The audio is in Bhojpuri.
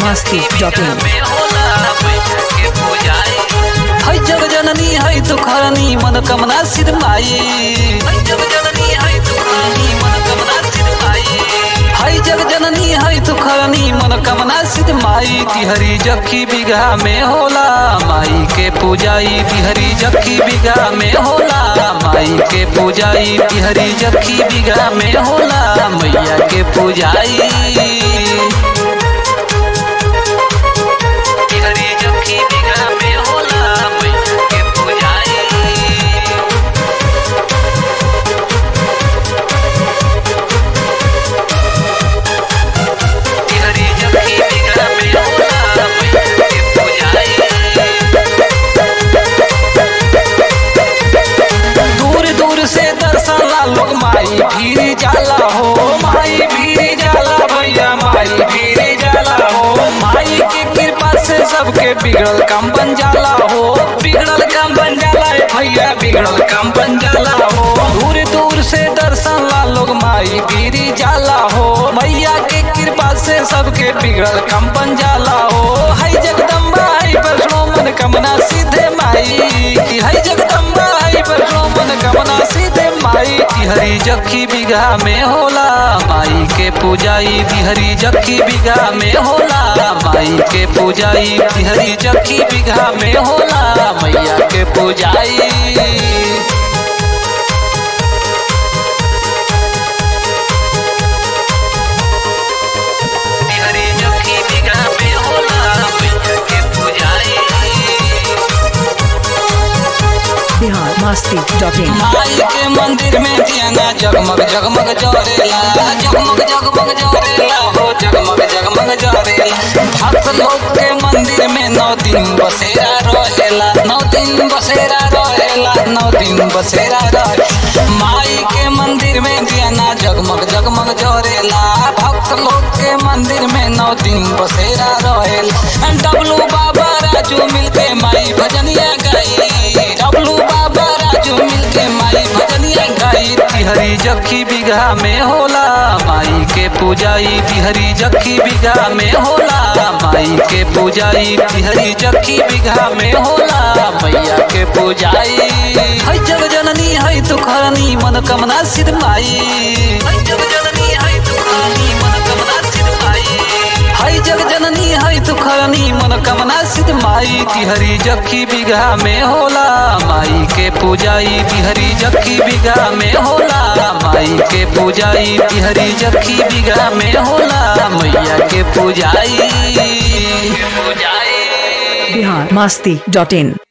masti.in है जग जननी है तुखरनी मनोकामना सिद्ध माई है जग जननी है तुखरनी मनोकामना सिद्ध माई है जग जननी है तुखरनी मनोकामना सिद्ध माई तिहरी जखी बिघा में होला माई के पूजाई तिहरी जखी बिघा में होला माई के पूजाई तिहरी जखी बिघा में होला मैया के पूजाई तिहरी जखी बिघा में होला मैया के पूजाई तिहरी जखी बिघा में होला मैया के पूजाई दूर दूर से दर्शन ला लोग माई भीड़ जाला हो माई भीड़ जाला भैया माई भीड़ जाला हो माई की कृपा से सबके बिगड़ल काम बन जाला हो बिगड़ल काम बन जाला है भैया बिगड़ल काम बन जाला हो दूर दूर से दर्शन ला लोग माई भीड़ जाला हो मैया के कृपा से सबके बिगड़ल काम बन जाला हो हाय जगदम्बा हाय वैष्णो मन कमना सीधे माई हाय जगदम्बा हाय वैष्णो मन कमना सीधे माई तिहरी जखी बिघा में होला माई के पूजाई तिहरी जखी बिघा में होला माई के पूजाई तिहरी जखी बिघा में होला मैया के पूजाई तिहरी जखी बिघा में होला मैया के पूजाई Bihar masti.in माई के मंदिर में दियाना जगमग जगमग जरेला जगमग जगमग जरेला हो जगमग जगमग जरेला भक्त लोग के मंदिर में नौ दिन बसेरा रहेला नौ दिन बसेरा रहेला नौ दिन बसेरा रहे माई के मंदिर में दियाना जगमग जगमग जरेला भक्त लोग के मंदिर में नौ दिन बसेरा रहेला डबलू बाबा राजू मिलके माई भजनिया गाई डबलू बाबा राजू मिलके माई भजनिया गाई तिहरी जखी बिघा में होला माई के पूजाई तिहरी जखी बिघा में होला माई के पूजाई तिहरी जखी बिघा में होला मैया के पूजाई है जग जननी है तुखरनी मनोकामना सिद्ध माई है जग जननी है तुखरनी मनोकामना सिद्ध माई है जग जननी है तुखरनी मनोकामना सिद्ध माई तिहरी जखी बिघा में होला माई के पूजाई तिहरी जखी बिघा में होला माई के पूजाई तिहरी जखी बिघा में होला मैया के पूजाई पूजाई Bihar masti.in